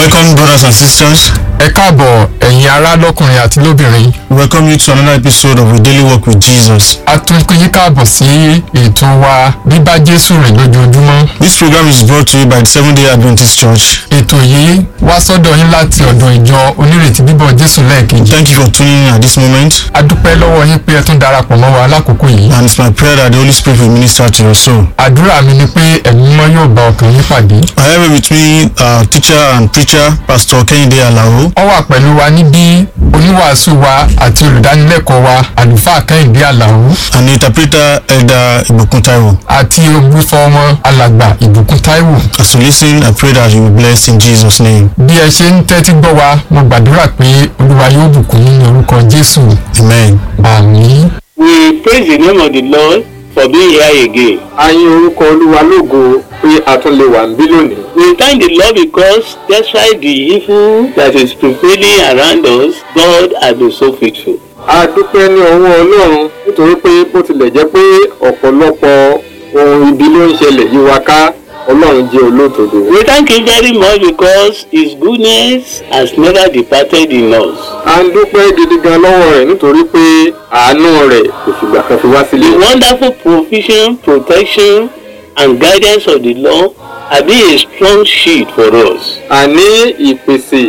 Welcome, brothers and sisters. ẹ káàbọ̀ ẹ̀yin ará lọ́kùnrin àti lóbìnrin We welcome you to another episode of A Daily Walk with Jesus. a tún yín káàbọ̀ sí ètò wa bíbá jésù rìn lójoojúmọ́ This program is brought to you by the Seventh day Adventist Church. ètò yìí wá sọ́dọ̀ yín láti ọ̀dọ̀ ìjọ onírètí bíbọ̀ jésù lẹ́ẹ̀kejì Thank you for tuning in at this moment, a dúpẹ́ lọ́wọ́ yín pé ẹ tún darapọ̀ mọ́ wa lákòókò yìí and it's my prayer that the Holy Spirit will minister to your soul. àdúrà mi ni pé ẹ̀mí mímọ́ yóò bá ọkàn yín pàdé I have with me our teacher and preacher, Pastor Kehinde Alao, ó wà pẹ̀lú wa níbí oníwàásù wa àti olùdánilẹ́kọ̀ọ́ wa àlùfáà kẹ́hìndé àlàó and the interpreter, Elder Ibukun Taiwo. àti olùfọ́ ọmọ alàgbà ìbùkún táíwò As you listen, I pray that you will be blessed in Jesus' name. bí ẹ ṣe ń tẹ́tí gbọ́ wa mo gbàdúrà pé olúwa yóò bùkún yín ní orúkọ jésù Amen. àmín. We praise the name of the Lord for being here again. a yìn orúkọ olúwa lógo pé a tún lè wà níbí lónìí. We thank the Lord because despite the evil that is prevailing around us, God has been so faithful. a dúpẹ́ ní ọwọ́ ọlọ́run nítorí pé bó tilẹ̀ jẹ́ pé ọ̀pọ̀lọpọ̀ ohun ibi ló ń ṣẹlẹ̀ yí wa ká ọlọ́run jẹ́ olódodo. We thank Him very much because His goodness has never departed in us. a ń dúpẹ́ gidi gan lọ́wọ́ rẹ̀ nítorí pé àánú rẹ̀ kò fìgbà kan fi wá The sílẹ̀. wonderful provision, protection, and guidance of the Lord have been a strong shield for us. àní ìpèsè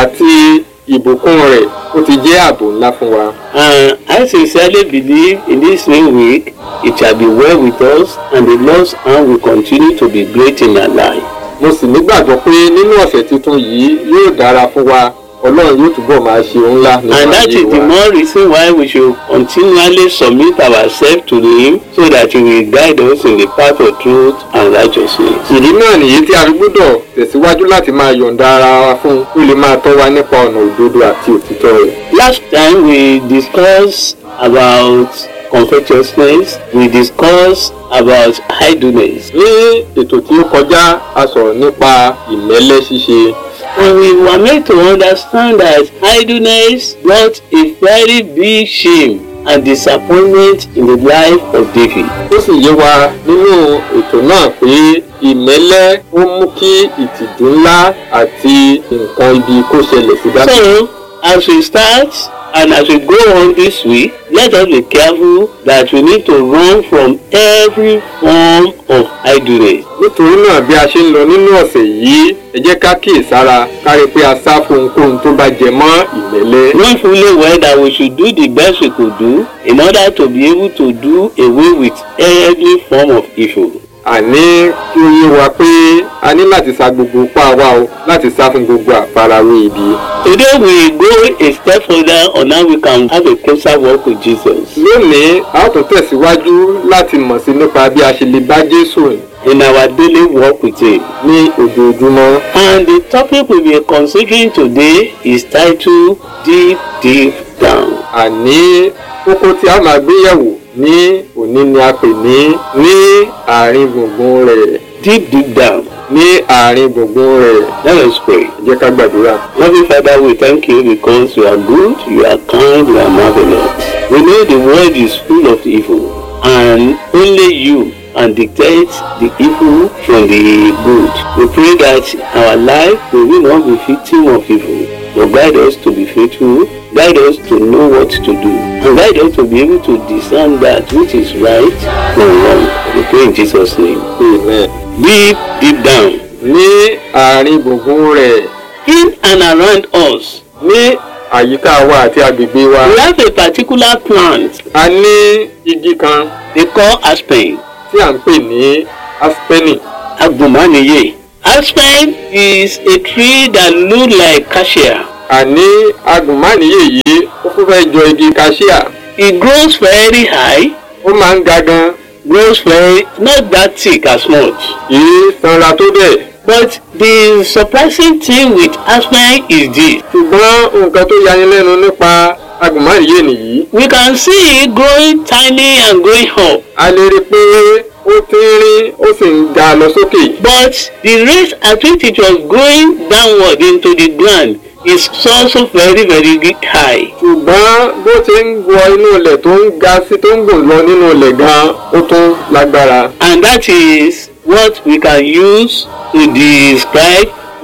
àti ìbùkún rẹ̀ ó ti jẹ́ ààbò ńlá fún wa. And I sincerely believe in this new week it shall be well with us and the Lord's hand will continue to be great in our life. mo sì nígbàgbọ́ pé nínú ọ̀sẹ̀ tuntun yìí yóò dára fún wa ọlọ́run yóò túbọ̀ máa ṣe ohun ńlá nínú And that ayé is the wa. more reason why we should continually submit ourselves to Him so that He will guide us in the path of truth and righteousness. ìdí náà nìyí tí a fi gbọ́dọ̀ tẹ̀síwájú láti máa yọ̀ǹda ara wa fún kó lè máa tọ́ wa nípa ọ̀nà òdodo àti òtítọ́ rẹ̀. Last time we discussed about covetousness, we discussed about idleness. ní ètò tí ó kọjá a sọ̀rọ̀ nípa ìmẹ́lẹ́ ṣíṣe And we were made to understand that idleness brought a very big shame and disappointment in the life of David. ó sì yé wa nínú ètò náà pé ìmẹ́lẹ́ ó mú kí ìtìjú ńlá àti nǹkan ibi kó ṣẹlẹ̀ sí dájú. So, as we start and as we go on this week, let us be careful that we need to run from every form of idleness. nítorí náà bí a ṣe ń lọ nínú ọ̀sẹ̀ yìí ẹ jẹ́ ká kíyèsára ká rí i pé a sá fún ohunkóhun tó bá jẹ mọ́ ìmẹ́lẹ́. Knowing fully well that we should do the best we could do in order to be able to do away with every form of evil. àní kí ó yé wa pé a ní láti sa gbogbo ipá wa o láti sá fún gbogbo àfarawé ibi. Today we go a step further on how we can have a closer walk with Jesus. lónìí a ó tún tẹ̀síwájú láti mọ̀ sí nípa bí a ṣe lè bá jésù rìn in our daily walk with Him. ní ojoojúmọ́. And the topic we will be considering today is titled Deep Deep Down. àní kókó tí a máa gbé yẹ̀wò ní òní ni a pè ní ní àárín gbùngbùn rẹ̀ Deep Deep Down. ní àárín gbùngbùn rẹ̀ Let us pray. ẹ jẹ́ ká gbàdúrà. Loving Father, we thank you because you are good, you are kind, you are marvelous. We know the world is full of evil, and only you can dictate the evil from the good. We pray that our life we will not be victim of evil, but guide us to be faithful, guide us to know what to do, and guide us to be able to discern that which is right from wrong. We pray in Jesus' name. Amen. Deep, deep down, ní àárín gbùngbùn rẹ̀ in and around us, ní àyíká wa àti agbègbè wa we have a particular plant a ní igi kan they call aspen tí à ń pè ní aspeni agbomaniye aspen is a tree that look like cassia àní agùnmánìyè yìí ó fún fẹ́ jọ igi cassia it grows very high ó máa ń ga gan grows very not that thick as much kìí sanra tó bẹ́ẹ̀ but the surprising thing with aspen is this ṣùgbọ́n nǹkan tó yani lẹ́nu nípa agùnmánìyè nìyí we can see it growing tiny and going up a lè rí i pé ó tínrín ó sì ń ga lọ sókè but the rate at which it was going downward into the ground is also very very high. ṣùgbọ́n bó ti ń wọ inú ilẹ̀ tó ń ga sí tó ń gùn lọ nínú ilẹ̀ gan ó tún lágbára and that is what we can use to describe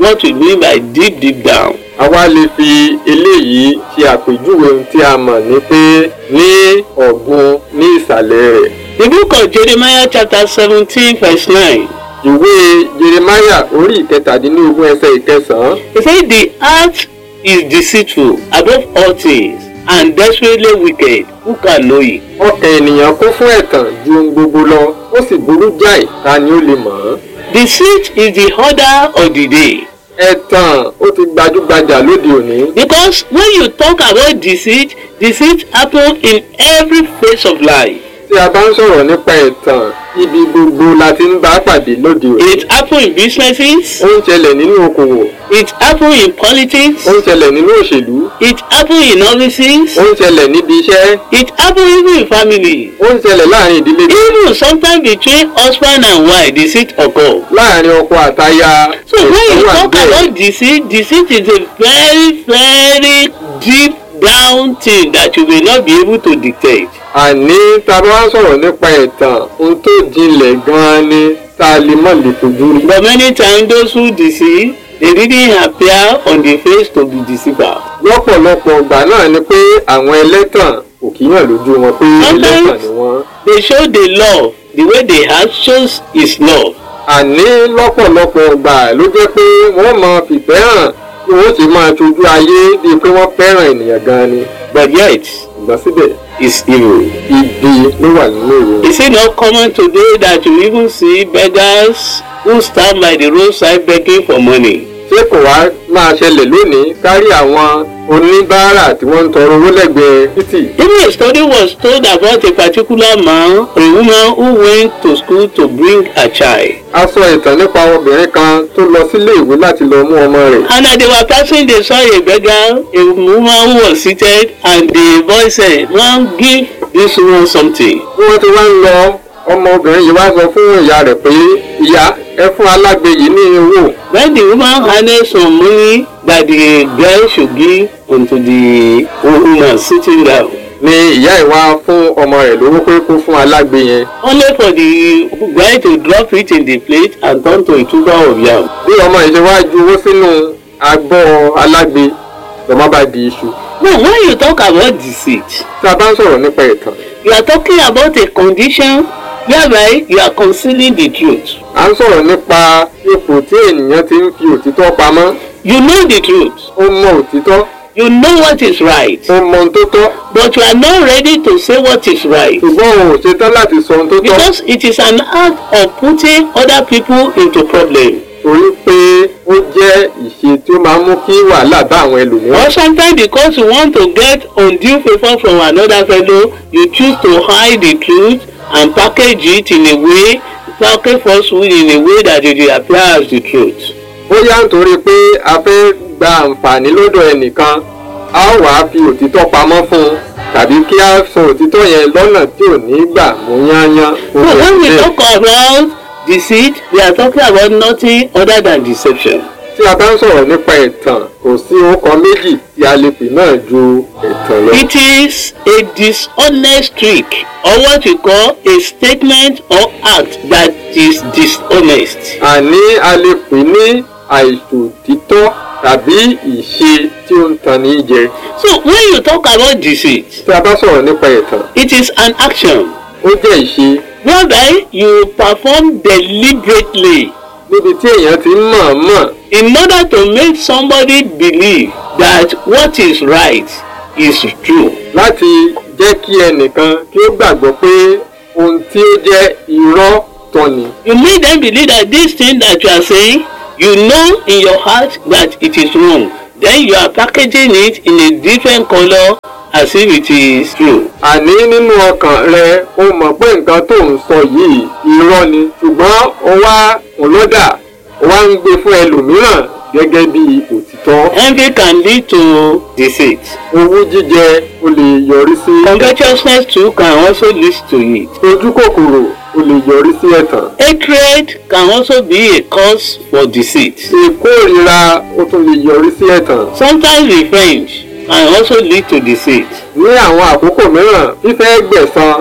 what we mean by deep deep down. àwa lè fi eléyìí ṣe àpèjúwe ohun tí a mọ̀ ní pé ní ọ̀gbun ní ìsàlẹ̀ rẹ̀. The book of Jeremiah chapter seventeen verse nine. ìwé jeremaya orí ìkẹtàdínlógún ẹsẹ̀ ìkẹsàn-án He said the earth is deceitful above all things and desperately wicked. Who can know it? ọkàn ènìyàn kún fún ẹ̀tàn ju ohun gbogbo lọ ó sì burú jáì ta ni ó lè mọ̀ ọ́n. Deceit is the order of the day. ẹ̀tàn ó ti gbajúgbajà lóde òní. Because when you talk about deceit, deceit happen in every phase of life. tí a bá ń sọ̀rọ̀ nípa ẹ̀tàn ibi gbogbo la ti ń bá pàdé lóde òní. It happen in businesses, ó ń ṣẹlẹ̀ nínú okòwò it happen in politics, ó ń ṣẹlẹ̀ nínú òṣèlú it happen in offices, ó ń ṣẹlẹ̀ níbi iṣẹ́ it happen even in family. ó ń ṣẹlẹ̀ láàrin ìdílé Even sometimes between husband and wife, deceit occur. láàrin ọkọ àtaya So when you ẹ̀tàn wà talk bẹ́ẹ̀. about deceit, deceit is a very, very deep down thing that you will not be able to dictate. àní tá a bá wá sọ̀rọ̀ nípa ẹ̀tàn ohun tó jinlẹ̀ gan-an ni tá a lè mọ̀ lè fojú rí. But many times those who deceive, they didn't appear on the face to be deceiver. lọ́pọ̀lọpọ̀ ìgbà náà ni pé àwọn ẹlẹ́tàn kò kí hàn lójú wọn pé Sometimes- ẹlẹ́tàn ni wọ́n. They show the love, the way they have shows is love. àní lọ́pọ̀lọpọ̀ ìgbà ló jẹ́ pé wọ́n mọ fìfẹ́ hàn bí wọ́n sì máa tójú ayé bíi pé wọ́n fẹ́ràn ènìyàn gan-an ni. But yet, ìgbà síbẹ̀ it's evil. ibi ló wà nínú ìwé. Is it not common today that you even see beggars who stand by the roadside begging for money? ṣé kò wá máa ṣẹlẹ̀ lónìí kárí àwọn oníbàárà tí wọ́n ń tọrọ owó lẹ́gbẹ̀ẹ́ títì. Even a study was told about a particular man, a woman who went to school to bring a child. a sọ ìtàn nípa obìnrin kan tó lọ sílé ìwé láti lọ mú ọmọ rẹ̀. And as they were passing, they saw a beggar, a woman who was seated, and the boy said, "Man, give this woman something." bí wọ́n ti wá ń lọ ọmọbìnrin yìí wá sọ fún ìyá rẹ̀ pé ìyá ẹ fún alágbe yìí ní owó. When the woman handed some money that the girl should give unto the woman sitting down, ni ìyá ẹ̀ wá fún ọmọ rẹ̀ lówó pé kó fún alágbe yẹn. only for the guy to drop it in the plate and turn to a tuber of yam. bí ọmọ yìí ṣe wá ju owó sínú agbọ́ alágbe lọ́mọ bá di iṣu. Now, when you talk about deceit, tí a bá ń sọ̀rọ̀ nípa ìtàn you are talking about a condition whereby you are concealing the truth. à ń sọ̀rọ̀ nípa ipò tí ènìyàn ti ń fi òtítọ́ pamọ́ You know the truth. ó mọ òtítọ́ You know what is right. ó mọ ohun tó tọ́ But you are not ready to say what is right. ṣùgbọ́n òun ò ṣetán láti sọ ohun tó tọ́ Because it is an act of putting other people into problem. torí pé ó jẹ́ ìṣe tí ó máa ń mú kí wàhálà bá àwọn ẹlòmíràn. Or sometimes because you want to get undue favour from another fellow, you choose to hide the truth and package it in a way, package falsehood in a way that it will appear as the truth. bóyá nítorí pé a fẹ́ gba àǹfààní lọ́dọ̀ ẹnìkan a ó wàá fi òtítọ́ pamọ́ fún un tàbí kí a sọ òtítọ́ yẹn lọ́nà tí ò ní gbà mú yányán. So when we talk about deceit, we are talking about nothing other than deception. tí a bá ń sọ̀rọ̀ nípa ẹ̀tàn kò sí orúkọ méjì tí a lè pè náà ju ẹ̀tàn lọ. It is a dishonest trick or what we call a statement or act that is dishonest. àní a lè pè ní àìṣòtítọ́ tàbí ìṣe tí ó ń tan ní jẹ. So when you talk about deceit, tí a bá sọ̀rọ̀ nípa ẹ̀tàn it is an action ó jẹ́ ìṣe whereby you perform deliberately níbi tí èèyàn ti ń mọ̀ọ́mọ̀ in order to make somebody believe that what is right is true. láti jẹ́ kí ẹnìkan kí ó gbàgbọ́ pé ohun tí ó jẹ́ irọ́ tọ́ ni. You make them believe that this thing that you are saying, you know in your heart that it is wrong. Then you are packaging it in a different color as if it is true. àní nínú ọkàn rẹ o mọ̀ pé nǹkan tó ń sọ yìí irọ́ ni ṣùgbọ́n o wá ọlọ́dà o wá ń gbé fún ẹlòmíràn gẹ́gẹ́ bí òtítọ́. Envy can lead to deceit. owú jíjẹ o lè yọrí sí Covetousness too can also lead to it. ojú kòkòrò o lè yọrí sí ẹ̀tàn. Hatred can also be a cause for deceit. ìkórìíra o tún lè yọrí sí ẹ̀tàn. Sometimes revenge can also lead to deceit. ní àwọn àkókò mìíràn fífẹ́ gbẹ̀san ó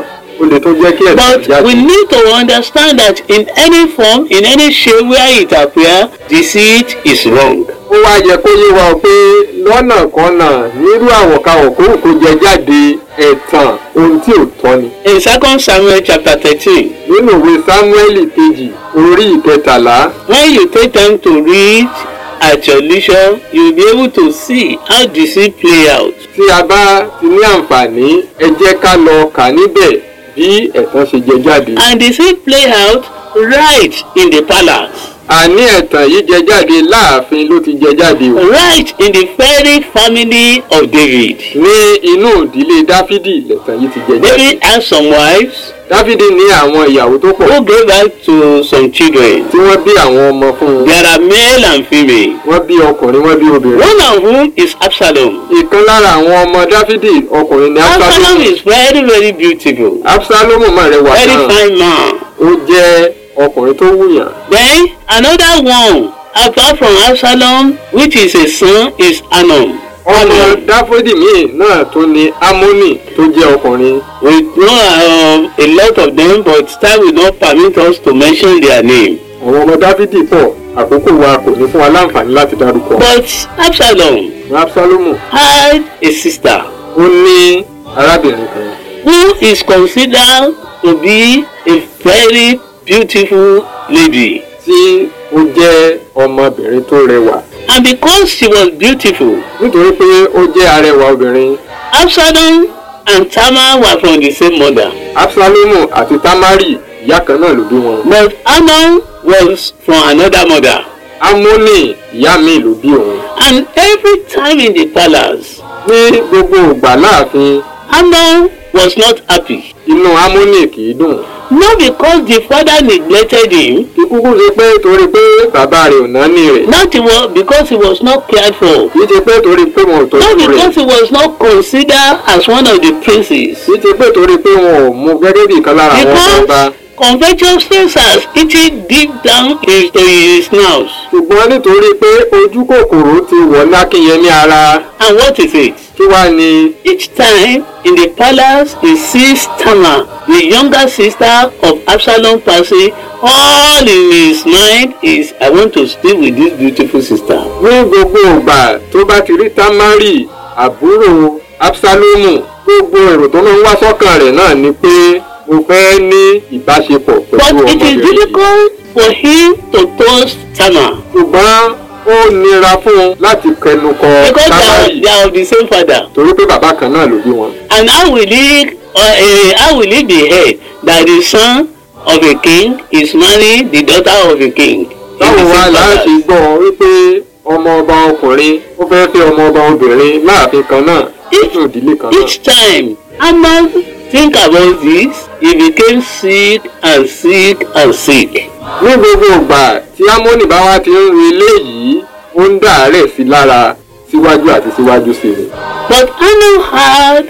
ó lè tún jẹ́ kí ẹ̀sìn But jáde. we need to understand that in any form, in any shape where it appears, deceit is wrong. ó wá yẹ kó yé wa pé lọ́nà kọ́nà nírú àwọ̀káwọ̀ kó kó jẹ jáde ẹ̀tàn ohun tí ò tọ́ ni. In 2 Samuel chapter 13, nínú ìwé sámúẹ́lì kejì orí ìkẹtàlá when you take time to read at your leisure, you'll be able to see how deceit play out. tí a bá ti ní àǹfààní ẹ jẹ́ ká lọ kà níbẹ̀ bí ẹ̀tàn ṣe jẹ jáde. And deceit play out right in the palace, àní ẹ̀tàn yìí jẹ jáde láàfin ló ti jẹ jáde o. right in the very family of David. ní inú ìdílé dáfídì lẹ̀tàn yìí ti jẹ jáde. David had some wives dáfídì ní àwọn ìyàwó tó pọ̀ who gave birth to some children. tí wọ́n bí àwọn ọmọ fún un. There are male and female. wọ́n bí ọkùnrin wọ́n bí obìnrin. One of whom is Absalom. ìkan lára àwọn ọmọ dáfídì ọkùnrin ní Absalom absalomu. is very very beautiful. absalomu mà rẹwà Very náà fine man. ó jẹ́ ọkùnrin tó wùyàn. Then another one apart from Absalom which is a son is Anon. ọmọ dáfídì míì náà tó ní amónì tó jẹ́ ọkùnrin. We know uh, a lot of them but time will not permit us to mention their name. àwọn ọmọ dáfídì pọ̀ àkókò wa kò ní fún wa láǹfààní láti dárúkọ. But Absalom absalomu had a sister ó ní arábìnrin kan who is considered to be a very beautiful lady. tí ó jẹ́ ọmọbìnrin tó rẹwà. And because she was beautiful, nítorí pé ó jẹ́ arẹwà obìnrin Absalom and Tamar were from the same mother. absalomu àti tamari ìyá kan náà ló bí wọn. But Amnon was from another mother. amónì ìyá mi ló bí òun. And every time in the palace, ní gbogbo ìgbà láàfin Amnon was not happy. inú amónì kì í dùn. Not because the father neglected him, kí kúkú ṣe pé torí pé bàbá rẹ̀ ò náání rẹ̀. not he was, because he was not cared for, kì í ṣe pé torí pé wọn ò not tọ́jú rẹ̀. because he was not considered as one of the princes. kì í ṣe pé torí pé wọn ò mú gẹ́gẹ́ bí ìkan lára àwọn ọba. Because covetousness has eaten deep down into his snout. ṣùgbọ́n nítorí pé ojú kòkòrò ti wọ̀ lákínyẹmí ara And what is it? kí wá ní Each time in the palace he sees Tamar, the younger sister of Absalom passing, all in his mind is I want to stay with this beautiful sister. ní gbogbo ìgbà tó bá ti rí tamari àbúrò absalomu gbogbo èrò tó máa ń wá sọ́kàn rẹ̀ náà ni pé mo fẹ́ ní ìbáṣepọ̀ pẹ̀lú But it is ọmọbìnrin yìí. difficult for him to toast Tamar ṣùgbọ́n ó nira fún un láti kẹnu kọ because they are, tamari they are of the same father. torí pé bàbá kan náà ló bí wọn. And how will he, uh, uh, how will it be heard that the son of a king is marrying the daughter of a king? in the báwo wá same láti palace? gbọ́ wípé ọmọ ọba ọkùnrin ó fẹ́ fẹ́ ọmọ ọba obìnrin láàfin kan náà nínú ìdílé kan náà. Each time Amnon think about this, he became sick and sick and sick. ní gbogbo ìgbà tí amóni bá wá ti ń rí eléyìí ó ń dàárẹ̀ sí lára síwájú àti síwájú sí i. But Amnon had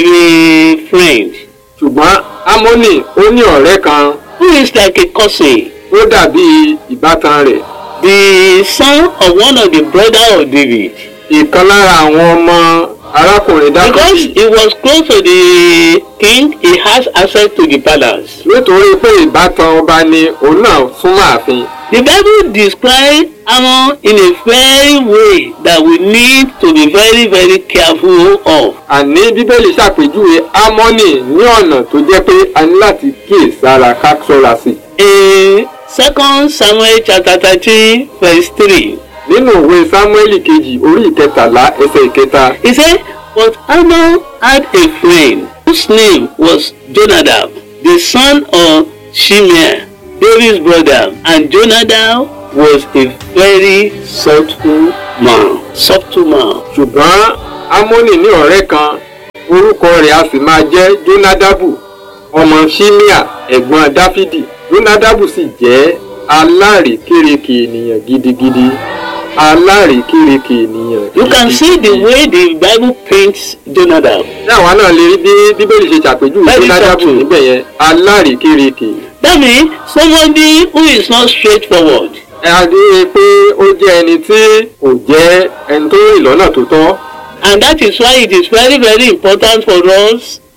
a friend ṣùgbọ́n amóni ó ní ọ̀rẹ́ kan who is like a cousin, tó dàbí ìbátan rẹ̀ the son of one of the brother of David. ìkan lára àwọn ọmọ arákùnrin Because dákùnrin he was close to the king, he has access to the palace. nítorí pé ìbátan ọba ni òun náà súnmọ́ ààfin. The Bible describes Ammon in a very way that we need to be very very careful of. àní bíbélì ṣàpèjúwe amóni ní ọ̀nà tó jẹ́ pé a ní láti kíyèsára ká ṣọ́ra sí i. In Second Samuel chapter thirteen verse three, nínú ìwé sámúẹ́lì kejì orí ìkẹtàlá ẹsẹ̀ ìkẹta he said, But Ammon had a friend whose name was Jonadab, the son of Shimeah, David's brother, and Jonadab was a very subtle man. Subtle man. ṣùgbọ́n amóni ní ọ̀rẹ́ kan orúkọ rẹ̀ a sì máa jẹ́ jónádàbù ọmọ ṣímíà ẹ̀gbọ́n dáfídì jónádàbù sì jẹ́ alárèékérekè ènìyàn gidigidi alárèékérekè ènìyàn You can see the way the Bible paints Jonadab. ní àwa náà lè rí bí bíbélì ṣe ṣàpèjúwe Very jónádàbù subtle. níbẹ̀ yẹn alárèékérekè That means somebody who is not straightforward. ẹ á rí i pé ó jẹ́ ẹni tí kò jẹ́ ẹni tó rìn lọ́nà tó tọ́ And that is why it is very, very important for us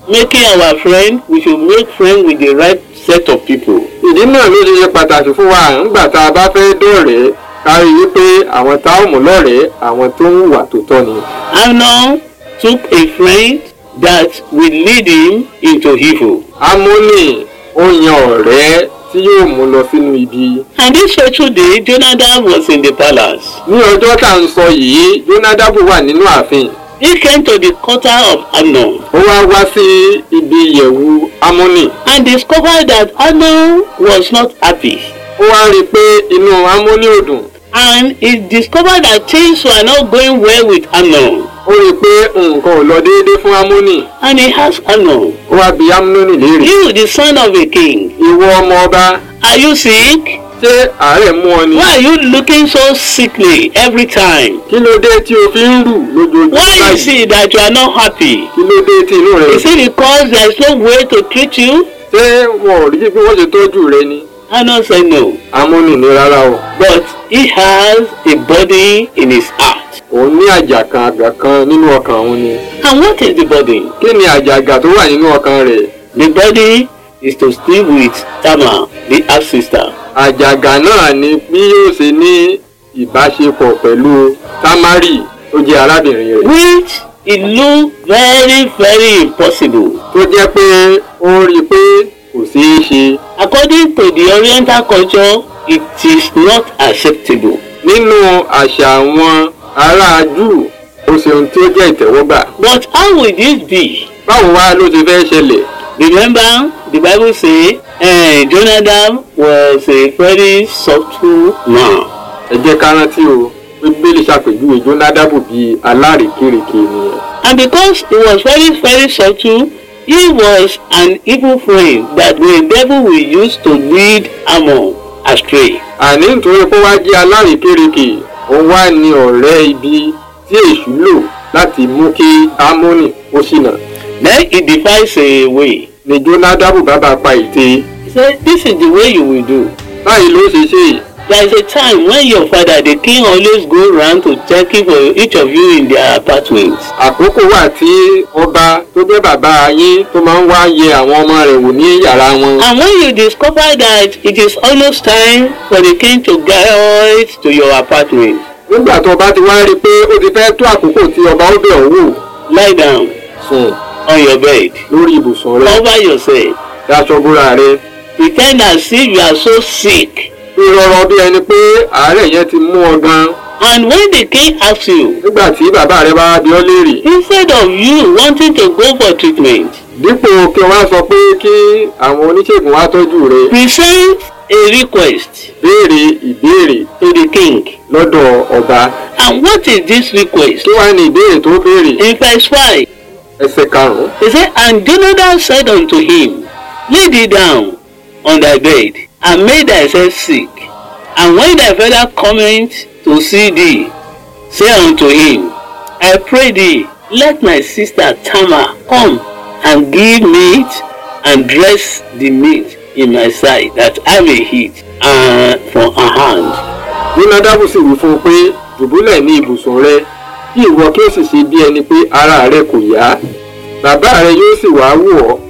making our friend we should make friend with the right set of people. ìdí náà ló ṣe ṣe pàtàkì fún wa nígbà tá a bá fẹ́ dọ̀rẹ́ ká rí i wípé àwọn tá ò mú lọ́rẹ̀ẹ́ àwọn tó ń hùwà tó tọ́ ni. Amnon took a friend that will lead him into evil. amóni ó yan ọ̀rẹ́ tí yóò mú lọ sínú ibi. And this fateful day, Jonadab was in the palace. ní ọjọ́ tá à ń sọ yìí jónádàbù wà nínú ààfin He came to the quarter of Amnon ó wá wá sí ibi ìyẹ̀wù amóni and discovered that Amnon was not happy. ó wá rí i pé inú amóni ò dùn And he discovered that things were not going well with Amnon. ó rí i pé nǹkan ò lọ déédé fún amóni And he asked Amnon, ó wá bi amóni léèrè You, the son of a king, ìwọ ọmọ ọba are you sick? ṣé àárẹ̀ mú ọ ni Why are you looking so sickly every time? kí ló dé tí o fi ń rù lójoojúmọ́ Why you báyìí see that you are not happy? kí ló dé tí inú rẹ Is it because there is no way to treat you? ṣé wọn ò rí bí wọ́n ṣe tọ́jú rẹ ni Amnon said no. amóni ní rárá o But he has a body in his heart. òun ní àjàkàn àgbà kan nínú ọkàn òun ni And what is the body? kí ni àjàgà tó wà nínú ọkàn rẹ̀ The body is to sleep with Tamar, the half sister. àjàgà náà ni bí yóò ṣe ní ìbáṣepọ̀ pẹ̀lú tamari tó jẹ́ arábìnrin rẹ̀ Which it looked very, very impossible. tó jẹ́ pé ó rí i pé kò ṣeé ṣe According to the Oriental culture, it is not acceptable. nínú àṣà àwọn ará júù ó ṣe ohun tí ó jẹ́ ìtẹ́wọ́gbà But how will this be? báwo wá ló ṣe fẹ́ ṣẹlẹ̀ Remember, the Bible say, uh, Jonadab was a very subtle man. ẹ jẹ́ ká rántí o pé bíbélì ṣàpèjúwe jónádàbù bíi alárèékérekè ènìyàn And because he was very, very subtle, he was an evil friend that the devil will use to lead Ammon astray. àní nítorí pé wá jẹ́ alárèékérekè òun wá ní ọ̀rẹ́ ibi tí èṣù lò láti mú kí ámónì ó ṣìnà Then he devised a way. ni jónádàbù bàbá pa ète He said, This is the way you will do. báyìí ló ṣe ṣe There is a time when your father, the king, always go around to check if for each of you in their apartments. àkókò wà tí ọba tó jẹ́ bàbá yín tó máa ń wá yẹ àwọn ọmọ rẹ̀ wò ní yàrá wọn And when you discover that it is almost time for the king to get to your apartment, nígbà tó bá ti wá rí i pé ó ti fẹ́ tó àkókò tí ọba ó bẹ̀ ọ́ wò lie down sùn on your bed. lórí ibùsùn rẹ̀ Cover yourself. daṣọ búra rẹ̀ Pretend as if you are so sick. rírọrọ bí ẹni pé àárẹ̀ yẹn ti mú ọ gan And when the king asks you, nígbà tí bàbá rẹ̀ bá bi ọ́ léèrè instead of you wanting to go for treatment, dípò kí wọ́n á sọ pé kí àwọn oníṣègùn wá tọ́jú rẹ̀ present a request béèrè ìbéèrè to the king. lọ́dọ̀ ọba And what is this request? kí wàá ní ìbéèrè tó béèrè In verse 5, ẹsẹ̀ karùn-ún he said, And Jonadab said unto him, Lay thee down on thy bed, and make thyself sick. And when thy father cometh to see thee, say unto him, I pray thee, let my sister Tamar come and give meat and dress the meat in my sight, that I may eat uh, from her hand. jónádàbù sì wí fún un pé dùbúlẹ̀ ní ibùsùn rẹ kí ìwọ kí ó sì ṣe bí ẹni pé ara rẹ kò yá bàbá rẹ yóò sì wá wò ọ́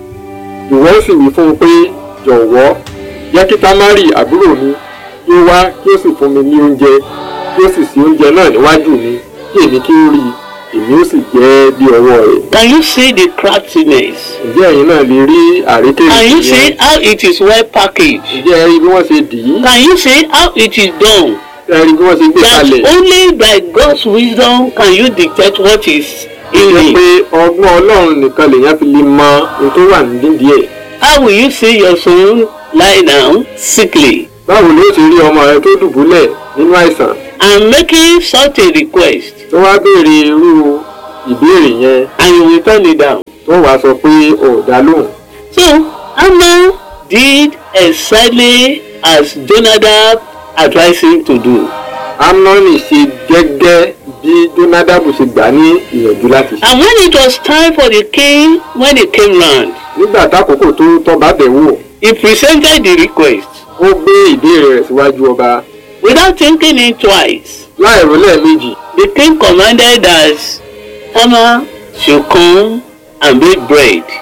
ìwọ sì wí fún un pé jọ̀wọ́ jẹ́ kí támárì àbúrò mi kí ó wá kí ó sì fún mi ní oúnjẹ kí ó sì sí oúnjẹ náà níwájú mi kí èmi kí ó rí i èmi ó sì jẹ́ bí ọwọ́ rẹ̀ Can you see the craftiness? ǹjẹ́ ẹ̀yin náà lè rí àrékèrè Can you yẹn see how it is well packaged? ǹjẹ́ ẹ rí bí wọ́n ṣe dì í Can you see how it is done? ẹ rí bí wọ́n ṣe gbé That kalẹ̀ only by God's wisdom can you dictate what is in jẹ́ it. pé ọgbọ́n ọlọ́run nìkan lèèyàn fi lè mọ ohun tó wà nídìí ẹ̀ How will you see your son lie down sickly báwo ló ṣe rí ọmọ rẹ tó dùbúlẹ̀ nínú àìsàn and making such a request tó wá béèrè irú ìbéèrè yẹn and you will turn it down? tó wàá sọ pé ò dá lóhùn So Amnon did exactly as Jonadab advised him to do. amnoni ṣe gẹ́gẹ́ bí jonadabu ṣe gbà ní ìyànjú láti ṣe And when it was time for the king, when he came round, nígbà tákòókò tó tọ́ba bẹ̀ wò he presented the request ó gbé ìbéèrè rẹ̀ síwájú ọba without thinking it twice. láì rò lẹ́ẹ̀mejì The king commanded that Tamar should come and bake bread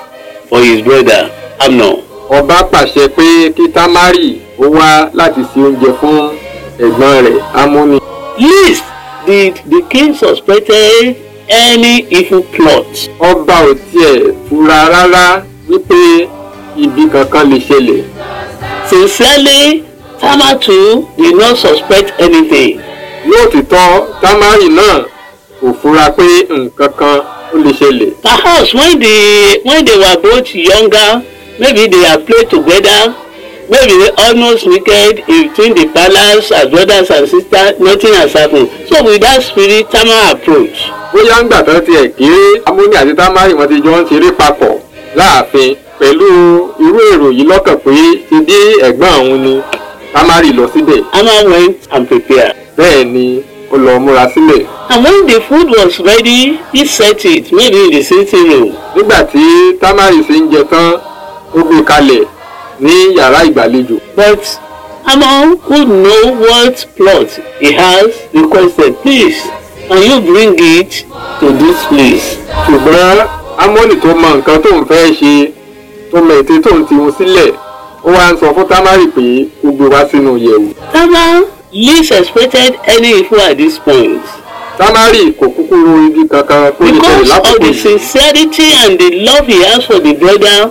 for his brother Amnon. ọba pàṣẹ pé kí tamari ó wá láti ṣe oúnjẹ fún ẹ̀gbọ́n rẹ̀ amóni. Least did the king suspected any evil plot. ọba ò tiẹ̀ fura rárá wípé ibi kankan lè ṣẹlẹ̀. Sincerely, Tamar too did not suspect anything. lóòtítọ́ tamari náà kò fura pé nǹkan kan ó lè ṣẹlẹ̀. Perhaps when they when they were both younger, maybe they had played together, maybe they almost wicked between the palace as brothers and sisters, nothing has happened. So with that spirit, Tamar approached. bóyá ńgbà tán tiẹ̀ kéré amóni àti tamari wọn ti jọ ń ṣeré papọ̀ láàfin pẹ̀lú irú èrò yìí lọ́kàn pé ti bí ẹ̀gbọ́n òun ni tamari lọ síbẹ̀ Tamar went and prepared. bẹ́ẹ̀ ni ó lọ múra sílẹ̀. And when the food was ready, he set it, maybe in the sitting room. nígbà tí tamari ṣe ń jẹ tán ó gbé kalẹ̀ ní yàrá ìgbàlejò. But Amon who know what plot he has requested, please, can you bring it to this place? ṣùgbọ́n amóni tó mọ nǹkan tó ń fẹ́ ṣe tó mọ ète tó ń ti hun sílẹ̀ ó wá ń sọ fún tamari pé ó gbé wá sínú yẹ̀wù. Tamar least expected any evil at this point. tamari kò kúkú ro ibi kankan tó lè ṣẹlẹ̀ Because of lákòókò the yìí. sincerity and the love he has for the brother,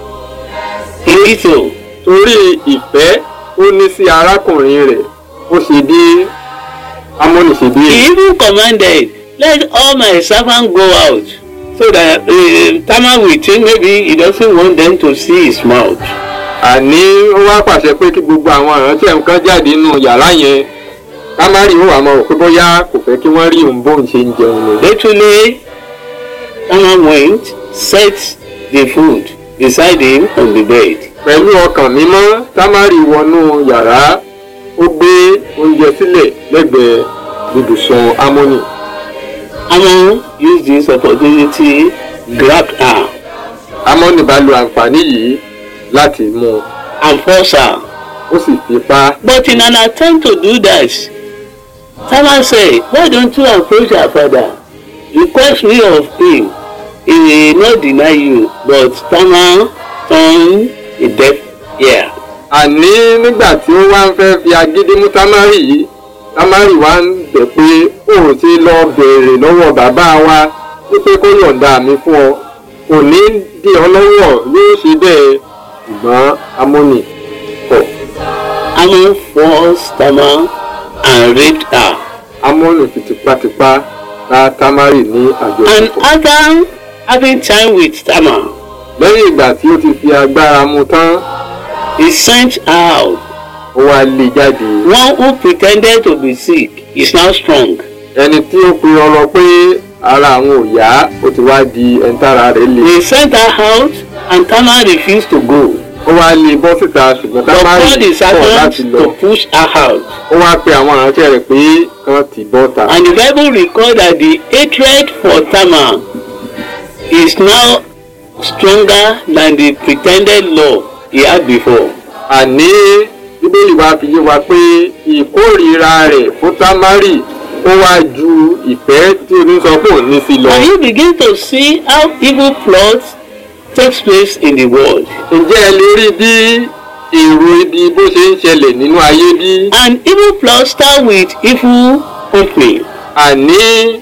he did so. torí ìfẹ́ ó ní sí arákùnrin rẹ̀ ó ṣe bí amóni ṣe bí He èyí. even commanded, let all my servants go out so that uh, Tamar will think maybe he doesn't want them to see his mouth. àní ó wá pàṣẹ pé kí gbogbo àwọn ìránṣẹ́ nǹkan jáde nínú yàrá yẹn tamari ó wà mọ́ rò pé bóyá kò fẹ́ kí wọ́n rí òun bóun ṣe ń jẹun ni. Literally, Tamar went, set the food beside him on the bed. pẹ̀lú ọkàn mímọ́ tamari wọnú yàrá ó gbé oúnjẹ sílẹ̀ lẹ́gbẹ̀ẹ́ ibùsùn amóni. Amon used this opportunity, grabbed her, amóni bá lo àǹfààní yìí láti mú un and forced her. ó sì fipá But in an attempt to do that, Tamar said, Why don't you approach your father? Request me of him. He will not deny you. But Tamar turned a deaf ear. àní nígbà tí ó wá ń fẹ́ fi agídí mú tamari yìí tamari wá ń bẹ̀ pé ó ti lọ bèèrè lọ́wọ́ bàbá wa wípé kó yọ̀ǹda mi fún ọ kò ní dí ọ lọ́wọ́ yóò ṣe bẹ́ẹ̀ ṣùgbọ́n amóni kọ̀ Amon forced Tamar and raped her. amóni fi tipátipá bá tamari ní And àjọṣepọ̀ after having time with Tamar, lẹ́yìn ìgbà tí ó ti fi agbára mu tán he sent her out. ó wá lé jáde One who pretended to be sick is now strong. ẹni tí ó pe ọlọ pé ara àwọn ò yá ó ti wá di ẹ̀ńtàrà rẹ̀ le. They sent her out and Tamar refused to go. ó wá lé bọ́ síta ṣùgbọ́n But tamari God is kọ̀ láti servant lọ. to push her out. ó wá pe àwọn aránṣẹ́ rẹ̀ pé kán tì bọ́ta. And the Bible records that the hatred for Tamar is now stronger than the pretended love he had before. àní bíbélì wa fi yé wa pé ìkórìíra rẹ̀ fún tamari ó wá ju ìfẹ́ tí onísọ pé òun ní sí lọ. And you begin to see how evil plots takes place in the world. ǹjẹ́ ẹ lè rí bí èrò ibi bó ṣe ń ṣẹlẹ̀ nínú ayé bí? And evil plots start with evil company. àní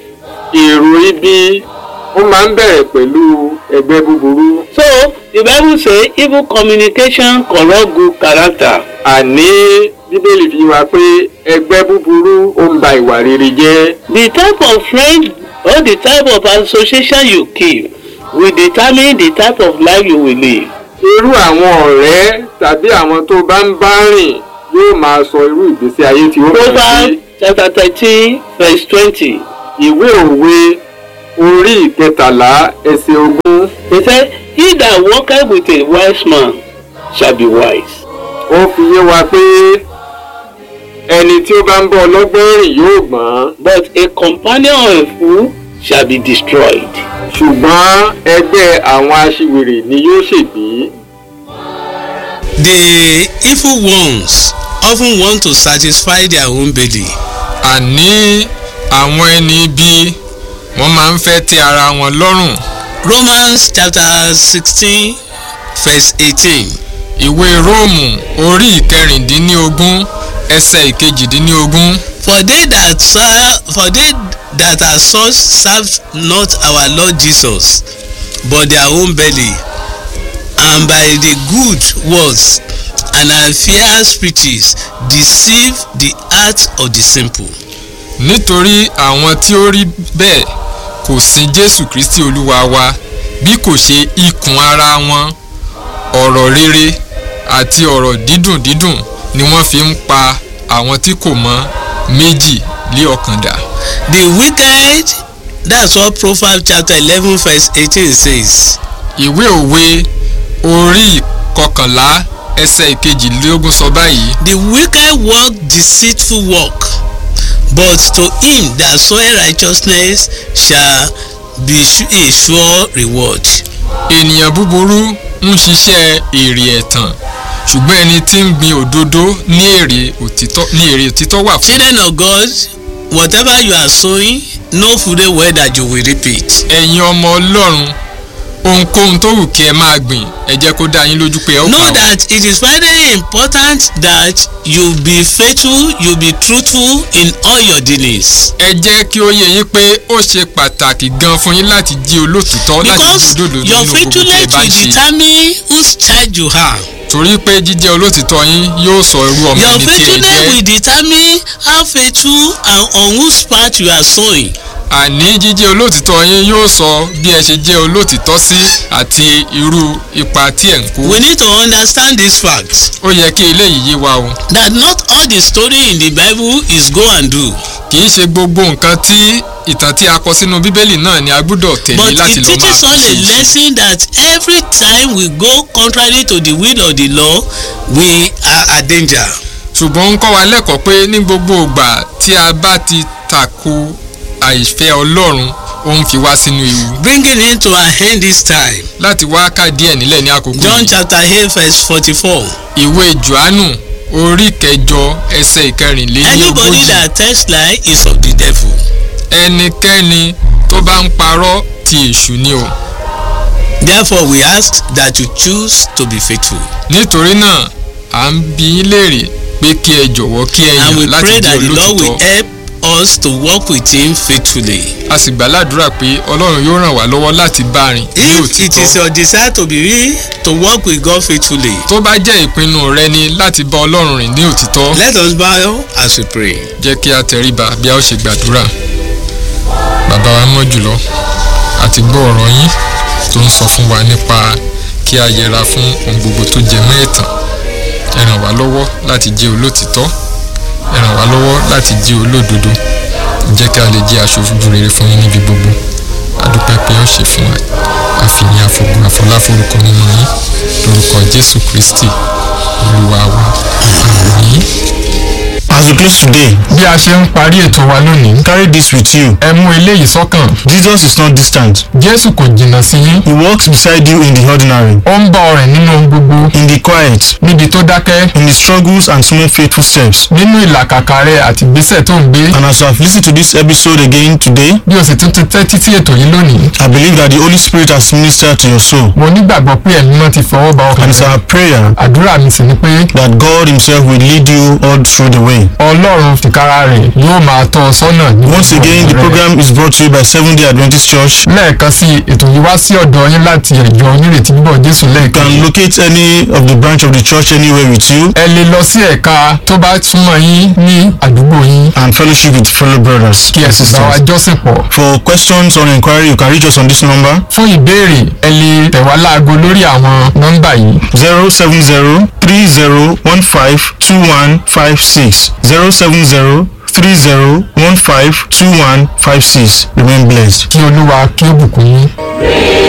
èrò ibi ó máa ń bẹ̀rẹ̀ pẹ̀lú ẹgbẹ́ búburú. So the Bible say evil communication corrupt good character. àní bíbélì fi wá pé ẹgbẹ́ búburú ó ń ba ìwà rere jẹ́. The type of friend or the type of association you keep will determine the type of life you will live. irú àwọn ọ̀rẹ́ tàbí àwọn tó bá ń bá rìn yóò máa sọ irú ìgbésí ayé tí ó máa gbé. Proverbs chapter thirteen verse twenty. ìwé òwe orí ìkẹtàlá ẹsẹ̀ ogún He said, He that walketh with a wise man shall be wise. ó fi yé wa pé ẹni tí ó bá ń bọ́ ọlọ́gbọ́n rìn yóò gbọ́n But a companion of a fool shall be destroyed. ṣùgbọ́n ẹgbẹ́ àwọn aṣiwèrè ni yóò ṣègbé. The evil ones often want to satisfy their own belly. àní àwọn ẹni ibi wọ́n máa ń fẹ́ tẹ́ ara wọn lọ́rùn Romans chapter sixteen verse eighteen. ìwé róòmù orí ìkẹrìndínlógún ẹsẹ̀ ìkejìdínlógún For they that serve, for they that are such serve not our Lord Jesus, but their own belly, and by the good words and unfair speeches deceive the heart of the simple. nítorí àwọn tí ó rí bẹ́ẹ̀ kò sin jésù kristi olúwa wa bí kò ṣe ikùn ara wọn ọ̀rọ̀ rere àti ọ̀rọ̀ dídùn dídùn ni wọ́n fi ń pa àwọn tí kò mọ méjì lé ọkàn dà. The wicked, that's what Proverbs chapter eleven verse eighteen says. ìwé òwe orí kọkànlá ẹsẹ̀ ìkejìlélógún sọ báyìí The wicked work deceitful work, but to him that soweth righteousness shall be su- a sure reward. ènìyàn búburú ń ṣiṣẹ́ èrè ẹ̀tàn ṣùgbọ́n ẹni tí ń gbin òdodo ní èrè òtítọ́ ní èrè òtítọ́ wà fún. Children of God, whatever you are sowing, know fully well that you will reap it. ẹ̀yin ọmọ ọlọ́run ohunkóhun tó wù kí ẹ máa gbìn ẹ jẹ́ kó dá yín lójú pé ẹ ó Know kà ó. that it is very important that you be faithful, you be truthful in all your dealings. ẹ jẹ́ kí ó yé yín pé ó ṣe pàtàkì gan fún yín láti jí olótìtọ́ láti jí Because òdodo your nínú gbogbo tí ẹ faithfulness bá ń will ṣe determine whose child you are. torí pé jíjẹ́ olótìtọ́ yín yóò sọ irú ọmọ Your ẹni tí ẹ faithfulness jẹ́ will determine how faithful and on whose part you are sowing. àní jíjẹ́ olótìtọ́ yín yóò sọ bí ẹ ṣe jẹ́ olótìtọ́ sí àti irú ipa tí ẹ̀ ń kó. We need to understand this fact ó yẹ kí eléyìí yé wa o that not all the story in the Bible is go and do, kì í ṣe gbogbo nǹkan tí ìtàn tí a kọ sínú bíbélì náà ni a gbọ́dọ̀ tẹ̀lé but láti it lọ máa teaches us a ṣe. lesson that every time we go contrary to the will of the law, we are at danger. ṣùgbọ́n ń kọ́ wa lẹ́kọ̀ọ́ pé ní gbogbo ìgbà tí a bá ti tako àìfẹ́ ọlọ́run ó ń fi wá sínú ewu Bringing it to an end this time. láti wá ká díẹ̀ nílẹ̀ ní àkókò John yìí. chapter 8 verse 44. ìwé johannu orí kẹjọ ẹsẹ̀ ìkẹrìnlélógójì Anybody that tells lie is of the devil. ẹnikẹ́ni tó bá ń parọ́ ti èṣù ni o Therefore we ask that you choose to be faithful. nítorí náà à ń bi yín léèrè pé kí ẹ jọ̀wọ́ kí ẹ And we yàn láti pray jẹ́ that the Lord will olótìtọ́ help us to walk with him faithfully. a sì gbàládùra pé ọlọ́run yóò ràn wá lọ́wọ́ láti bá a rìn ní If it is òtítọ́ your desire to be to walk with God faithfully, tó bá jẹ́ ìpinnu rẹ ni láti bá ọlọ́run rìn ní òtítọ́ let us bow as we pray. jẹ́ kí a tẹríba bí a ó ṣe gbàdúrà bàbá wa mọ́ jùlọ àti gbọ́ ọ̀rọ̀ yín tó ń sọ fún wa nípa kí a yẹra fún ohun gbogbo tó jẹ mọ́ ẹ̀tàn ẹ ràn wá lọ́wọ́ láti jẹ́ olótìtọ́ ẹ ràn wá lọ́wọ́ láti jẹ́ olódodo jẹ́ kí a lè jẹ́ aṣojú rere fún yín níbi gbogbo adúpẹ́ pé ó ṣe fún wa àfihàn àfọ̀gùn àfọláforúkọ nínú yín lórúkọ jésù kristi olúwa wa àmín. As we close today, bí a ṣe ń parí ètò wa lónìí carry this with you. ẹ mú eléyìí sọ́kàn Jesus is not distant. jésù kò jìnnà sí yín He walks beside you in the ordinary, ó ń bá ọ rìn nínú ohun gbogbo in the quiet, níbi tó dákẹ́ in the struggles and small faithful steps. nínú ìlàkàkà rẹ àti ìgbésẹ̀ tó ń gbé And as you have listened to this episode again today, bí o sì tún ti tẹ́tí sí ètò yìí lónìí I believe that the Holy Spirit has ministered to your soul. mo nígbàgbọ́ pé ẹ̀mí náà ti fọwọ́ bá ọkàn And it's rẹ our prayer àdúrà mi sì ni pé that God Himself will lead you all through the way. ọlọ́run fìkára rẹ̀ yóò máa tọ́ ọ sọ́nà ní Once gbogbo again, the ọ̀nà rẹ. program is brought to you by Seventh day Adventist Church. lẹ́ẹ̀kan sí ètò yìí wá sí ọ̀dọ̀ yín láti ẹ̀jọ̀ onírètí bíbọ̀ jésù You lẹ́ẹ̀kan can locate any of the branch of the church anywhere with you ẹ lè lọ sí ẹ̀ka tó bá súnmọ́ yín ní àdúgbò yín and fellowship with fellow brothers kí ẹ and sì bá wa sisters. jọ́sìn pọ̀ For questions or inquiry, you can reach us on this number fún ìbéèrè ẹ lè tẹ̀ wá láago lórí àwọn nọ́mbà yìí 070 3015 2156. 070 3015 2156. Remain blessed. kí olúwa kí ó bùkún yín.